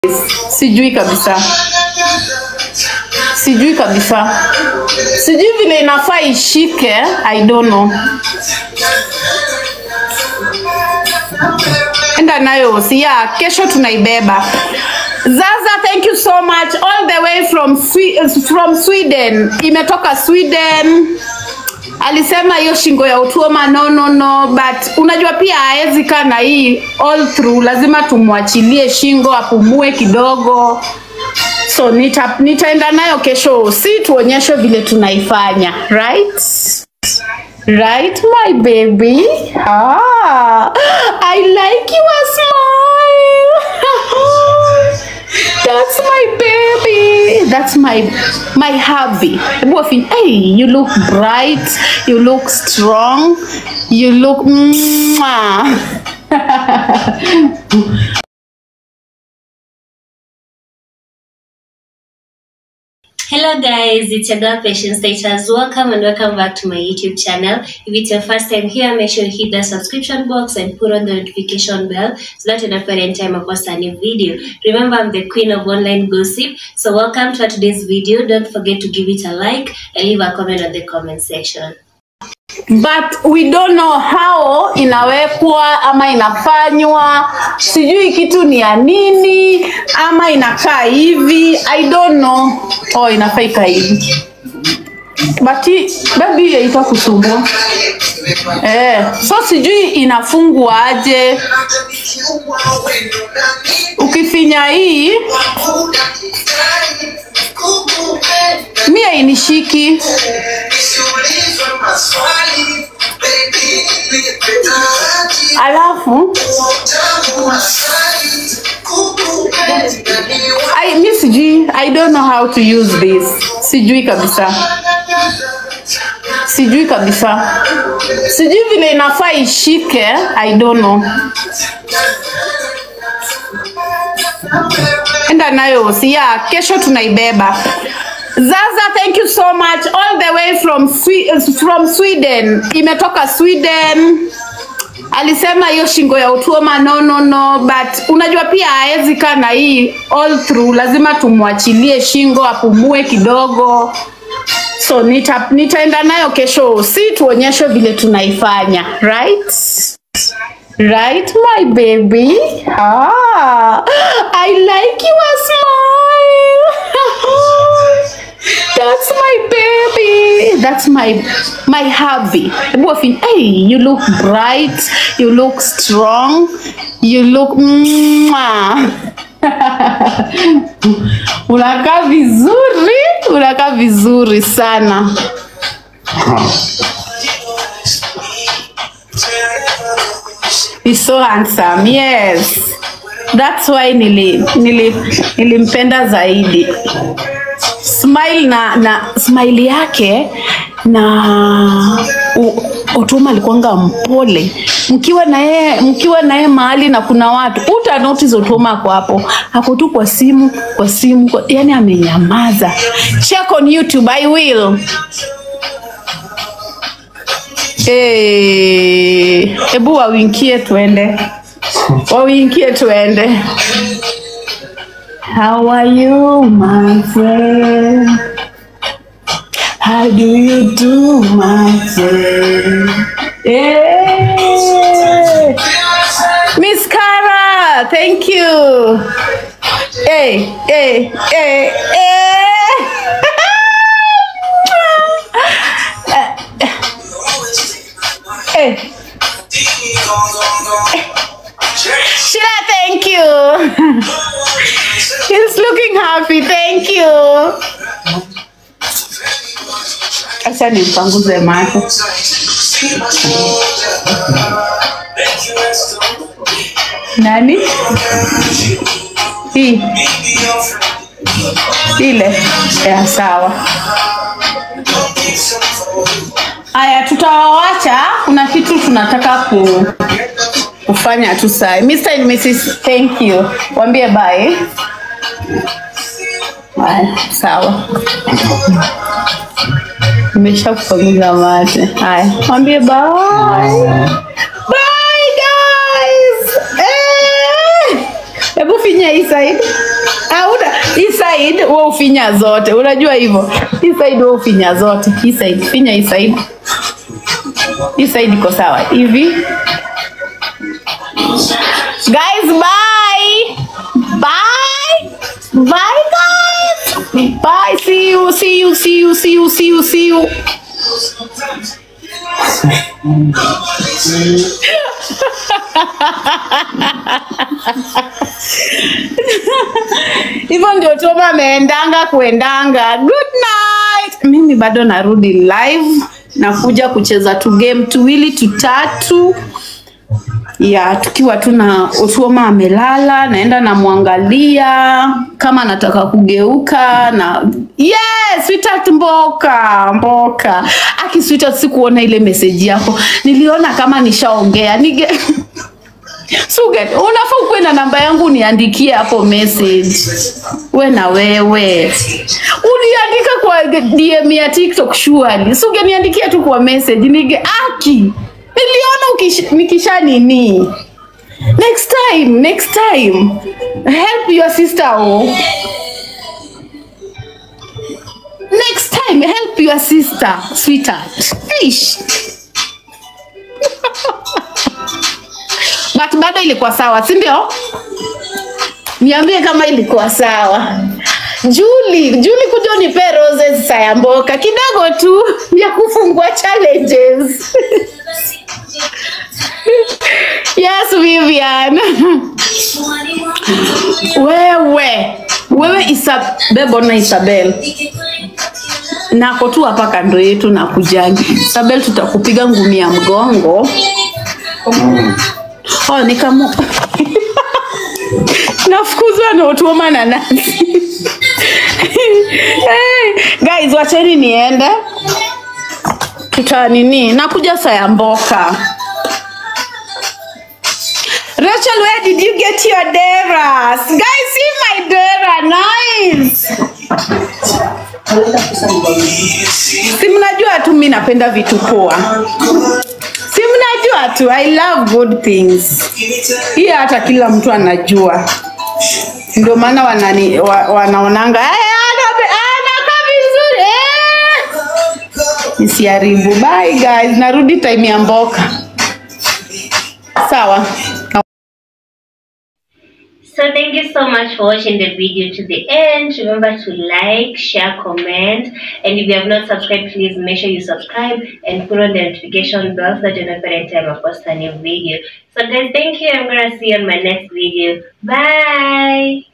Sijui kabisa, sijui kabisa, sijui vile inafaa ishike. I don't know. Enda nayo sia, kesho tunaibeba. Zaza, thank you so much all the way from Swe- from Sweden. Imetoka Sweden. Alisema hiyo shingo ya utuoma no no no, but unajua pia haezi kaa na hii all through, lazima tumwachilie shingo apumue kidogo. So nita, nitaenda nayo kesho, si tuonyeshe vile tunaifanya right? Right, my baby. Ah, I like your smile. That's my baby. That's my my hubby. Hebu wafi- Hey, you look bright. You look strong. You look. Mwah. Hello guys, it's your girl Patience Status. Welcome and welcome back to my YouTube channel. If it's your first time here, make sure you hit the subscription box and put on the notification bell so that you don't any time I post a new video. Remember, I'm the queen of online gossip. So welcome to today's video. Don't forget to give it a like and leave a comment on the comment section. but we don't know how inawekwa ama inafanywa sijui kitu ni ya nini ama inakaa hivi i don't know oh inafaa ikaa hivi but hii- baby hiyo ita kusumbua eh, so sijui inafungwa aje ukifinya hii mia inishiki alafu I, mi sijui i don't know how to use this sijui kabisa sijui kabisa sijui vile inafaa ishike i don't know enda nayo sia kesho tunaibeba zaza thank you so much all the way from, Swe from sweden imetoka sweden alisema hiyo shingo ya utuoma no no no but unajua pia haezi kaa na hii all through lazima tumwachilie shingo apumue kidogo so nita, nitaenda nayo kesho si tuonyeshe vile tunaifanya right right my baby ah, i like your smile that's my baby that's my my hubby Hebu wafi- hey you look bright you look strong you look Mwah. unakaa vizuri unakaa vizuri sana He's so handsome. Yes. That's why nili, nili, nilimpenda zaidi. Smile na na smile yake na u- Otuma alikuwanga mpole. Mkiwa na yeye mkiwa na yeye mahali na kuna watu, uta notice Otuma ako hapo. Ako tu kwa simu, kwa simu, kwa, yani amenyamaza. Check on YouTube, I will. Eh, hebu wawinkie tuende, wawinkie tuende. How are you my friend? How do you do my friend? Eh, Miss Kara, thank you. Hey, hey, hey, hey. hey. Sheila, thank you. He's looking happy. Thank you. Acha nimpanguze macho. Nani? Hii. Ile. Ya sawa. Aya, tutawawacha. Kuna kitu tunataka ku kufanya tu sai. Mr. and Mrs. Thank you. Wambie bye. Haya, sawa. Nimesha kupanguza mate. Haya, mwambie bye. Bye guys. Eh! Hebu finya hii side. Hauna hii side wewe ufinya zote. Unajua hivyo. Hii side wewe ufinya zote. Hii side finya hii side. Hii side iko sawa. Hivi. Guys, bye. Bye. Bye guys. Bye. See you. See you. See you. See you. See you. See you. hivyo ndio Toma ameendanga kuendanga. Good night. Mimi bado narudi live, nakuja kucheza tu game tuwili tutatu ya tukiwa tu na Otuoma amelala, naenda namwangalia kama anataka kugeuka na yes, sweetheart Mboka Mboka aki sweetheart, sikuona ile message yako, niliona kama nishaongea nige Suget, unafaa ukuwe na namba yangu uniandikie hapo message. We na wewe uniandika kwa DM ya TikTok surely. Suge niandikia tu kwa message nige aki. Niliona ukish, nikisha nini. Next time, next time. Help your sister oh. Next time help your sister, sweetheart. Ish. but bado ilikuwa sawa si ndio niambie kama ilikuwa sawa Juli, Juli kuja unipe roses sayamboka kidogo tu ya kufungua challenges. yes, Vivian. wewe wewe Isabel, bona Isabel nako tu hapa kando yetu na kujagi. Isabel, tutakupiga ngumi ya mgongo. Oh, nikamu nafukuzwa na Otuoma na nani? hey, guys, wacheni niende, tuta nini, nakuja saa ya mboka. Rachel, where did you get your deras? Guys, see my dera, nice. Si mnajua tu mi napenda vitu poa. Si mnajua tu I love good things. Hii hata kila mtu anajua. Ndio maana wanani wa, wanaonanga "Eh, ana- anakaa vizuri. eh." Nisiharibu. Bye guys, narudi time ya mboka. Sawa. So thank you so much for watching the video to the end. Remember to like, share, comment, and if you have not subscribed, please make sure you subscribe and put on the notification bell so that you know every time I post a new video. So guys, thank you. I'm gonna see you on my next video. Bye.